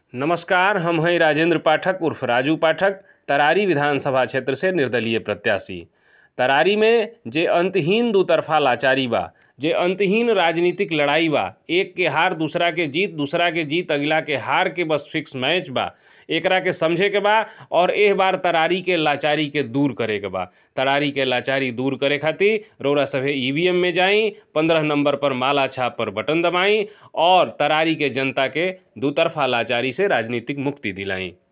नमस्कार हम हैं राजेंद्र पाठक उर्फ राजू पाठक तरारी विधानसभा क्षेत्र से निर्दलीय प्रत्याशी तरारी में जे अंतहीन दू तरफा लाचारी बा जे अंतहीन राजनीतिक लड़ाई बा एक के हार दूसरा के जीत दूसरा के जीत अगला के हार के बस फिक्स मैच बा एकरा के समझे के बा और एह बार तरारी के लाचारी के दूर करे के बा तरारी के लाचारी दूर करे खातिर रौरा सभे ईवीएम में जाई पंद्रह नंबर पर माला छाप पर बटन दबाई और तरारी के जनता के दू तरफा लाचारी से राजनीतिक मुक्ति दिलाई